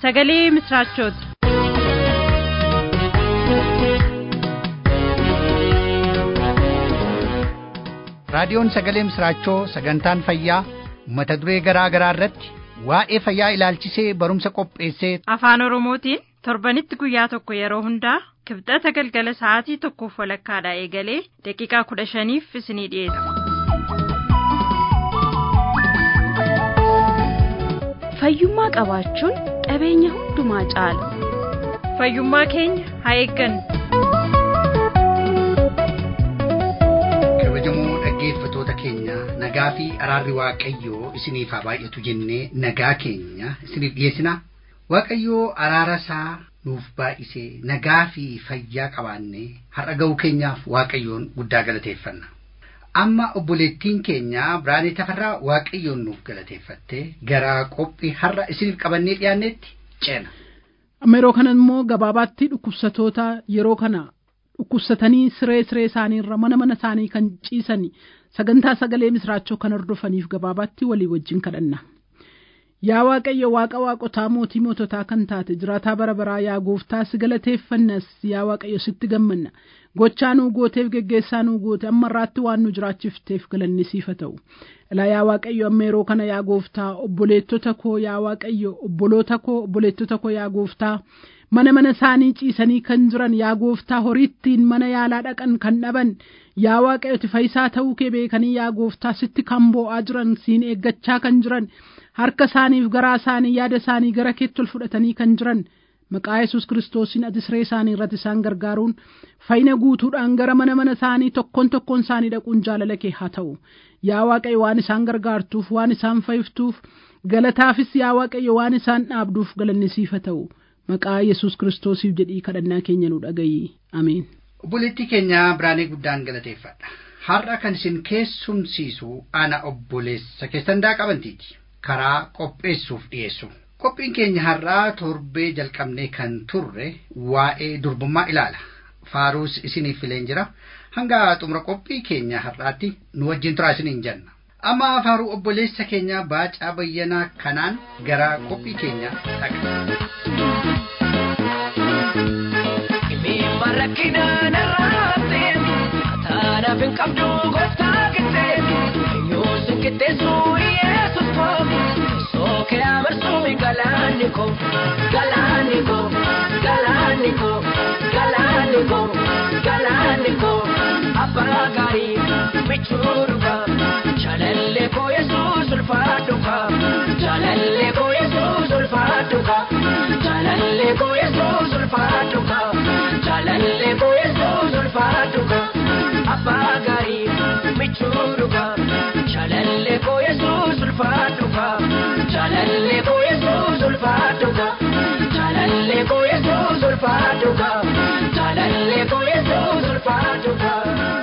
sagalee misraachooti. raadiyoon sagalee misraachoo sagantaan fayyaa mata duree garaa garaa irratti waa'ee fayyaa ilaalchisee barumsa qopheessee afaan oromootiin torbanitti guyyaa tokko yeroo hundaa kibxata galgala sa'aatii tokkoof walakkaadhaa eegalee daqiiqaa kudha shaniif isinii dhiyeessa. fayyummaa qabaachuun qabeenya hundumaa caala fayyummaa keenya haa eeggannu. kabajamoo dhaggeeffatoota keenya nagaa fi araarri waaqayyoo isiniif haa baay'atu jennee nagaa keenya isiniif dhiyeessina waaqayyoo araara isaa nuuf baay'isee nagaa fi fayyaa qabaannee har'a ga'uu keenyaaf waaqayyoon guddaa galateeffanna. amma obboleettiin keenya biraanee tafarraa waaqayyoon nuuf galateeffattee gara qophii har'a isiniif qabannee dhiyaannetti ceena. amma yeroo kana immoo gabaabaatti dhukkubsatoota yeroo kana dhukkubsatanii siree siree isaaniirra mana mana isaanii kan ciisan sagantaa sagalee misraachoo kan hordofaniif gabaabaatti walii wajjin kadhanna. Yaa Waaqayyo Waaqa waaqotaa mootii moototaa kan taate jiraataa bara baraa yaa gooftaa si galateeffannas yaa Waaqayyo sitti gammanna. Gochaa nuu gooteef geggeessaa nuu goote amma irraatti waan nu jiraachifteef galanni siif haa ta'u. Ilaa yaa Waaqayyo amma yeroo kana yaa gooftaa obboleettota koo yaa Waaqayyo obboloota koo obboleettota koo yaa gooftaa mana mana isaanii ciisanii kan jiran yaa gooftaa horiittiin mana yaalaa dhaqan kan dhaban yaa waaqayyo fayyisaa ta'uu kee beekanii yaa gooftaa sitti kan boo'aa jiran siin eeggachaa kan jiran harka isaaniif garaa isaanii yaada isaanii gara keetti ol fudhatanii kan jiran maqaa yesus kiristoosiin ati siree isaanii irratti isaan gargaaruun fayyina guutuudhaan gara mana mana isaanii tokkoon tokkoon isaanii dhaquun jaalala kee haa ta'u yaa waaqayyo waan isaan gargaartuuf waan isaan fayyiftuuf galataafis yaa waaqayyo waan isaan dhaabduuf galanni siif haa ta'u. maqaa yesus kiristoosiif jedhii kadhannaa keenya nu dhagayi ameen. obboleettii keenya biraanee guddaan galateeffadha har'a kan isin keessumsiisu ana obboleessa keessan daaqabantiiti karaa qopheessuuf dhiyeessu qophiin keenya har'aa torbee jalqabnee kan turre waa'ee durbummaa ilaala faaruus isiniif fileen jira hanga xumura qophii keenya har'aatti nu wajjin turaa isiniin jenna amma faaruu obboleessa keenya baacaa bayyanaa kanaan gara qophii keenya dhaqa. rakkinaan irraatteen ataanaaf hin qabdu gooftaa qixxeen eenyuu sin qixxeessu yesus koo sookee amarsuu galaanni koo galaanni koo galaanni koo galaanni koo galaanni koo abbaa gaarii michuu dhugaa jaalallee koo yesuus ulfaadhu kaa jaalallee koo yesuus ulfaadhu kaa jaalallee koo yesuus ulfaadhu kaa. jalalle ko yesus ulfaadhuga abbaa gaarii michuudhuga jalalle ko yesus ulfaadhuga jalalle ko yesus ulfaadhuga jalalle ko yesus ulfaadhuga jalalle ko yesus ulfaadhuga.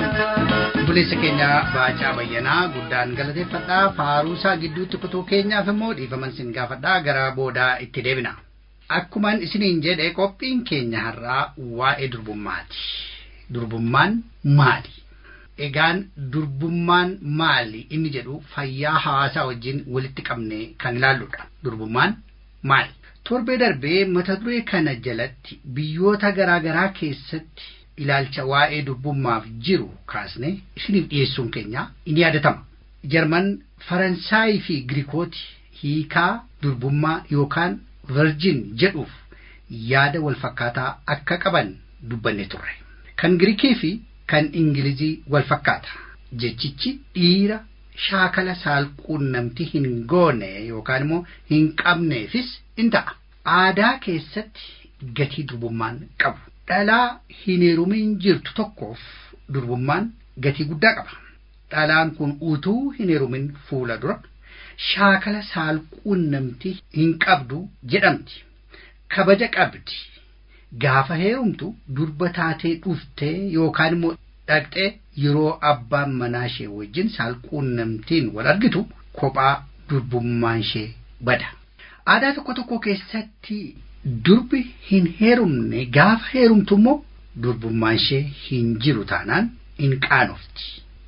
obboleessa keenya baacaa bayyanaa guddaan galateeffadhaa faaruusaa gidduutti kutuu keenyaaf immoo dhiifaman sin gaafadhaa gara boodaa itti deebina. Akkuman isiniin jedhe qophiin keenya har'aa waa'ee durbummaati. Durbummaan maali? Egaan durbummaan maali inni jedhu fayyaa hawaasaa wajjin walitti qabnee kan ilaalludha. Durbummaan maali? Torbee darbee mata duree kana jalatti biyyoota garaa garaa keessatti ilaalcha waa'ee durbummaaf jiru kaasne isiniif dhiyeessuun keenya inni yaadatama. Jarman, Faransaayii fi Girikooti hiikaa durbummaa yookaan virgin jedhuuf yaada wal fakkaataa akka qaban dubbanne turre. Kan Girikii fi kan Ingilizii wal fakkaata. Jechichi dhiira shaakala saalquunnamtii hin goone yookaan immoo hin qabneefis in ta'a. Aadaa keessatti gatii durbummaan qabu. Dhalaa hin heerumin jirtu tokkoof durbummaan gatii guddaa qaba. Dhalaan kun utuu hin heerumin fuula dura shaakala saalquunnamtii hin qabdu jedhamti. Kabaja qabdi. Gaafa heerumtu durba taatee dhuftee yookaan immoo dhaqxee yeroo abbaan manaa ishee wajjin saalquunnamtiin wal argitu kophaa durbummaan ishee bada. Aadaa tokko tokko keessatti durbi hin heerumne gaafa heerumtu immoo durbummaan ishee hin jiru taanaan hin qaanofti.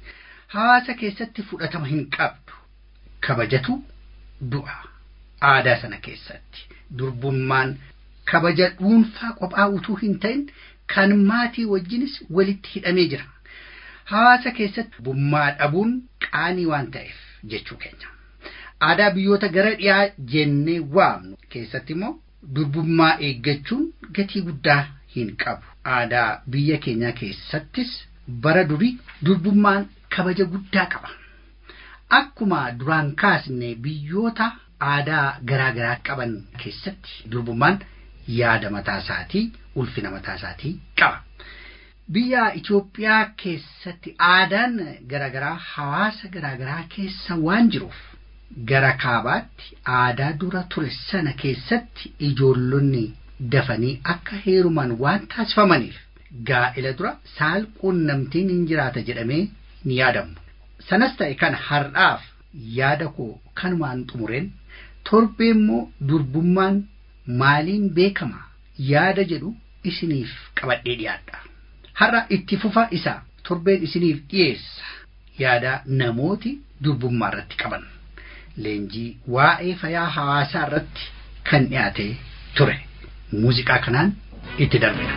Hawaasa keessatti fudhatama hin qabdu. Kabajatu du'a aadaa sana keessatti durbummaan kabaja dhuunfaa qophaa utuu hin ta'in kan maatii wajjinis walitti hidhamee jira. Hawaasa keessatti durbummaa dhabuun qaanii waan ta'eef jechuu keenya. Aadaa biyyoota gara dhiyaa jennee waamnu keessatti immoo durbummaa eeggachuun gatii guddaa hin qabu. Aadaa biyya keenyaa keessattis bara durii durbummaan kabaja guddaa qaba. Akkuma duraan kaasne biyyoota aadaa garaa garaa qaban keessatti durbummaan yaada mataa isaatii ulfina mataa isaatii qaba. Biyya Itoophiyaa keessatti aadaan garaagaraa hawaasa garaagaraa keessa waan jiruuf gara kaabaatti aadaa dura ture sana keessatti ijoollonni dafanii akka heeruman waan taasifamaniif gaa'ela dura saal quunnamtiin hin jiraata jedhamee ni yaadamu. Sanas ta'e kan har'aaf yaada koo kanumaan xumureen torbee immoo durbummaan maaliin beekama yaada jedhu isiniif qabadhee dhiyaadha. Har'a itti fufa isaa torbeen isiniif dhiyeessa yaada namooti durbummaa irratti qaban. Leenjii waa'ee fayyaa hawaasaa irratti kan dhiyaate ture. Muuziqaa kanaan itti darbina.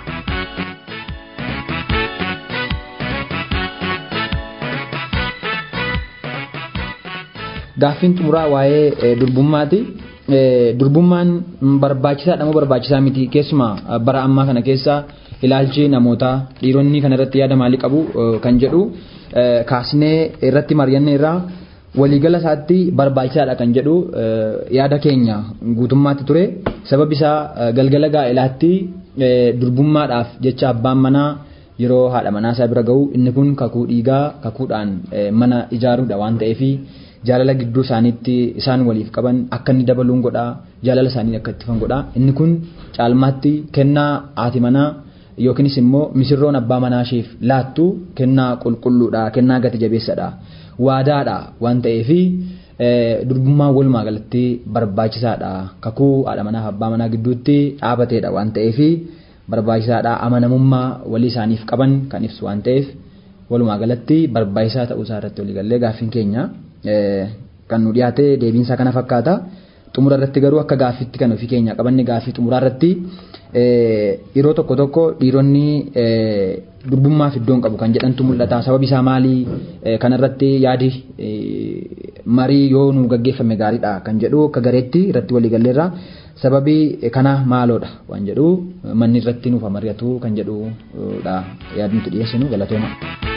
Gaaffiin xumuraa waa'ee durbummaati. Durbummaan barbaachisaadha moo barbaachisaa miti keessumaa bara ammaa kana keessa ilaalchi namootaa dhiironni kana irratti yaada maalii qabu kan jedhu kaasnee irratti mari'anne irraa waliigala isaatti barbaachisaadha kan jedhu yaada keenya guutummaatti ture sababni isaa galgala gaa'elaatti durbummaadhaaf jecha abbaan manaa yeroo haadha manaa isaa bira gahu inni kun kakuu dhiigaa kakuudhaan mana ijaaruudha waan ta'eefi jaalala gidduu isaaniitti isaan waliif qaban akka inni dabaluun godhaa jaalala isaanii akka ittifan godhaa inni kun caalmaatti kennaa haati manaa yookiinis immoo misirroon abbaa manaa isheef laattu kennaa qulqulluudha kennaa gati jabeessadha waadaadha waan ta'eefi durbummaan walumaa galatti barbaachisaadha kakuu haadha manaa fi abbaa manaa gidduutti dhaabateedha waan ta'eefi barbaachisaadha amanamummaa walii isaaniif qaban kan ibsu waan ta'eef walumaa galatti barbaachisaa ta'uu isaa irratti waliigallee gaaffiin keenya kan nu dhiyaate deebiinsaa kana fakkaata. Xumura irratti garuu akka gaaffiitti kan ofii keenya qabanne gaaffii xumuraa irratti yeroo tokko tokko dhiironni durbummaaf iddoon qabu kan jedhantu mul'ata. Sababi isaa maalii kanarratti yaadi marii yoo nu gaggeeffame gaariidha kan jedhu akka gareetti irratti waliigalleerra. Sababii kana maaloodha waan jedhu manni irratti nuuf mari'atu kan jedhudha yaadni nuti dhiyeessinu galatooma.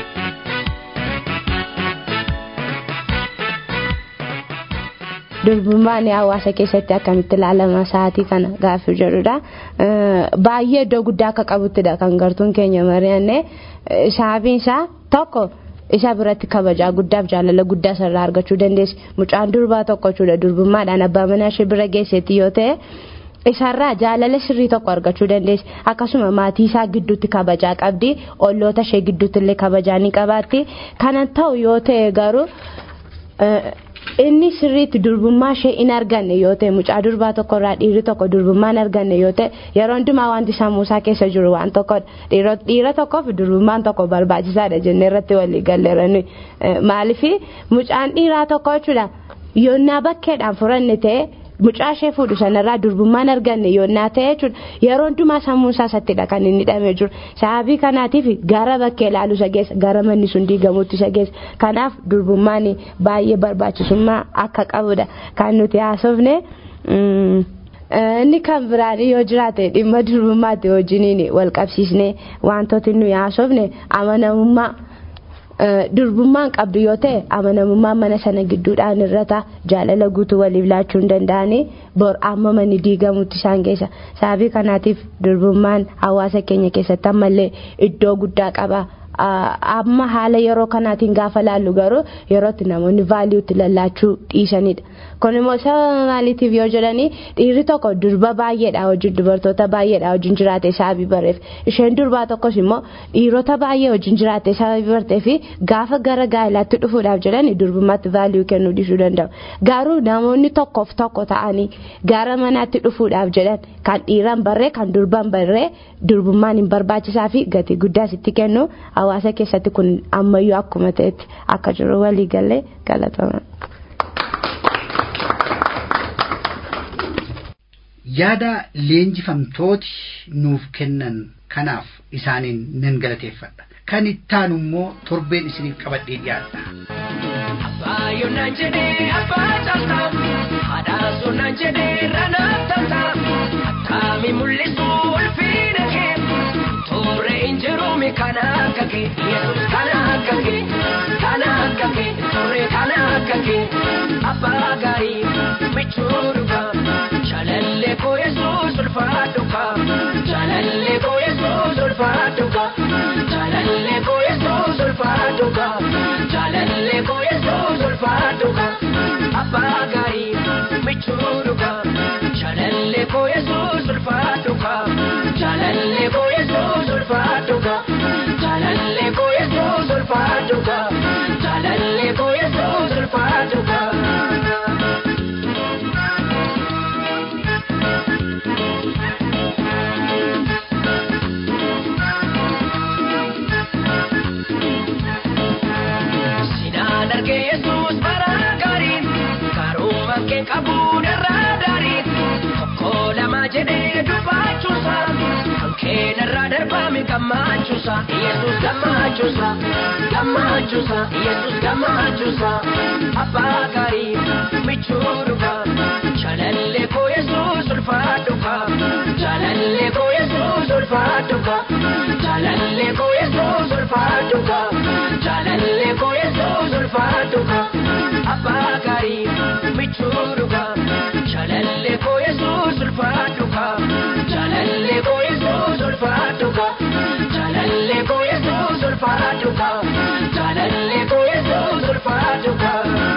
durbummaan hawaasa keessatti akkamitti ilaalama sa'aatii kana gaaffii jedhudha. Baay'ee iddoo guddaa akka qabuttidha kan gartuun keenya mari'anne sababiin isaa tokko isa biratti kabajaa guddaaf jaalala guddaa sarara argachuu dandeessi. Mucaan durbaa tokko jechuudha durbummaadhaan abbaa manaa ishee bira geesseetti yoo ta'e. Isarraa jaalala sirrii tokko argachuu dandeessi. Akkasuma maatii isaa gidduutti kabajaa qabdi. Olloota ishee gidduutti illee kabajaa ni qabaatti. Kana ta'u yoo ta'e garuu inni sirriitti durbummaa ishee hin arganne yoo ta'e mucaa durbaa tokkorraa dhiirri tokko durbummaa hin arganne yoo ta'e yeroo hundumaa wanti sammuu isaa keessa jiru waan tokkodha dhiira tokkoof durbummaan tokko barbaachisaadha jennee irratti walii galleerani maaliif mucaan dhiiraa tokko jechuudha yoonnaa bakkeedhaan furanne ta'e mucaa ishee fuudhu sanarraa durbummaan arganne yoonnaa ta'e jechuudha yeroo hundumaa sammuu isaa isattidha kan inni hidhamee jiru sababii kanaatiif gara bakkee ilaalu isa geessa gara manni sun diigamuutti isa geessa kanaaf durbummaan baay'ee barbaachisummaa akka qabudha kan nuti haasofne. Inni kan biraan yoo jiraate dhimma durbummaatti wajjiniin wal qabsiisnee wantooti nuyi haasofne amanamummaa. durbummaan qabdu yoo ta'e amanamummaan mana sana gidduudhaan irrata jaalala guutuu waliif laachuu hin danda'anii bor amma manni diigamutti isaan keessa sababii kanaatiif durbummaan hawaasa keenya keessatti ammallee iddoo guddaa qaba. amma haala yeroo kanaatiin gaafa laallu garuu yerootti namoonni vaaliyuutti lallaachuu dhiisanidha. Kun immoo sababa maaliitiif yoo jedhanii dhiirri tokko durba baay'eedha wajjin dubartoota baay'eedha wajjin jiraate sababii bareef isheen durbaa tokkos immoo dhiirota baay'ee wajjin jiraate sababii bartee fi gaafa gara gaa'elaatti dhufuudhaaf jedhanii durbummaatti vaaliyuu kennuu dhiisuu danda'u. Garuu namoonni tokkoof tokko ta'anii gara manaatti dhufuudhaaf jedhan kan dhiiraan barree kan durbaan barree durbummaan hin barbaachisaa fi gatii guddaas itti kennu hawaasa keessatti kun ammayyuu akkuma ta'etti akka jiru walii galee galatama. yaada leenjifamtooti nuuf kennan kanaaf isaaniin nan galateeffadha kan ittaanu immoo torbeen isiniif qabadhee dhiyaadha. Abbaayoon naan jedhee abbaa caaltaa haadhaasuun naan jedhee ranaa taataa akkaami mul'isu ulfiina kee toore hin jiruumi kana akka kee yesus kana akka kee kana akka kee toore kana akka kee abbaa gaarii michuu dhugaa jaalallee koo yesus ulfaadhu kaa jaalallee koo yesus ulfaadhu kaa jaalallee koo yesus ulfaadhu kaa jaalallee koo yesus ulfaadhu kaa abbaa gaarii michuu dhugaa jaalallee koo yesus ulfaadhu kaa jaalallee koo yesus ulfaadhu kaa jaalallee koo yesus ulfaadhu kaa jaalallee koo yesus ulfaadhu kaa. Sinaan argee Yesuus bara gaarii karuma kee qabuun irraa daarii tokko lama jedhee dubbachuusa kan keenarraa darbame gammachuusa Yesuus gammachuusa gammachuusa Yesuus gammachuusa abbaa gaarii michuu dhugaa jaalallee koo Yesuus ulfaadhu kaa jaalallee koo Yesuus ulfaadhu kaa jaalallee koo Yesuus ulfaadhu kaa jaalallee koo Yesuus ulfaadhu kaa abbaa gaarii michuu dhugaa jaalallee koo Yesuus ulfaadhu kaa jaalallee koo Yesuus ulfaadhu kaa jaalallee koo Yesuus ulfaadhu kaa jaalallee koo Yesuus ulfaadhu kaa.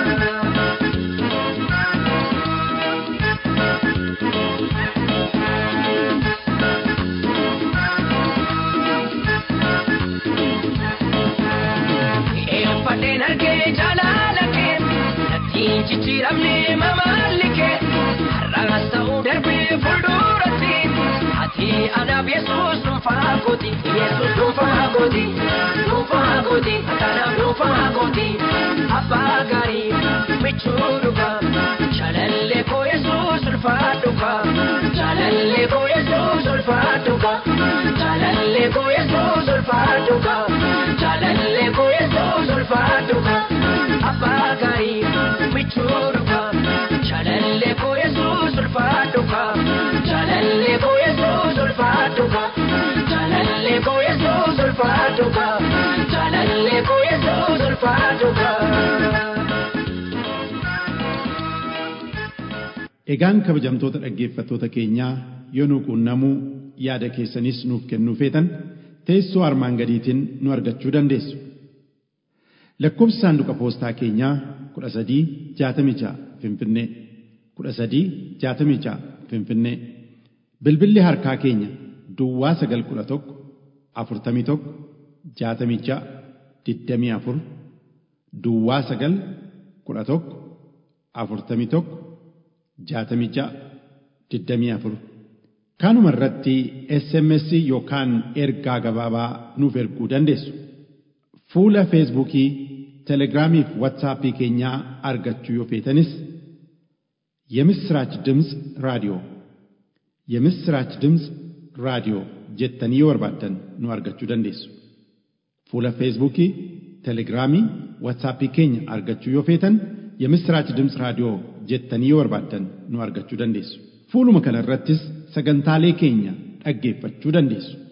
Eeffadheen argee jaalala kee nattiin jijjiiramne mamaalli kee har'aas ta'uu darbee fuulduratti ati anaaf yesuus dhuunfaa kooti yesuus dhuunfaa kooti dhuunfaa kooti kanaaf dhuunfaa kooti abbaa gaarii michuu dhugaa jaalallee koo yesuus ulfaadhu kaa jaalallee koo yesuus ulfaadhu kaa jaalallee koo yesuus ulfaadhu kaa jaalallee koo yesuus ulfaadhu kaa abbaa gaarii michuu dhugaa jaalallee koo yesuus ulfaadhu kaa jaalallee koo yesuus ulfaadhu kaa jaalallee koo yesuus ulfaadhu kaa jaalallee koo yesuus ulfaadhu kaa. Egaan kabajamtoota dhaggeeffattoota keenyaa yoo nu quunnamuu yaada keessanis nuuf kennuu feetan teessoo armaan gadiitiin nu argachuu dandeessu. Lakkoofsi saanduqa poostaa keenyaa kudha sadii jaatamii ja'a Finfinnee kudha sadii jaatamii ja'a Finfinnee bilbilli harkaa keenya Duwwaa sagal kudha tokko afurtamii tokko jaatamii ja'a digdamii afur Duwwaa sagal kudha tokko afurtamii tokko jaatamii ja'a digdamii afur kanuma irratti SMS yookaan ergaa gabaabaa nuuf erguu dandeessu. Fuula Feesbuukii, Telegiraamii fi Waatsaappii keenyaa argachuu yoo feetanis የምስራች ድምፅ ራዲዮ የምስራች ድምፅ ራዲዮ jettanii yoo barbaaddan nu argachuu dandeessu. Fuula Feesbuukii, Telegiraamii, Waatsaappii keenya argachuu yoo feetan የምስራች ድምፅ raadiyoo jettanii yoo barbaaddan nu argachuu dandeessu. Fuuluma kana irrattis sagantaalee keenya dhaggeeffachuu dandeessu.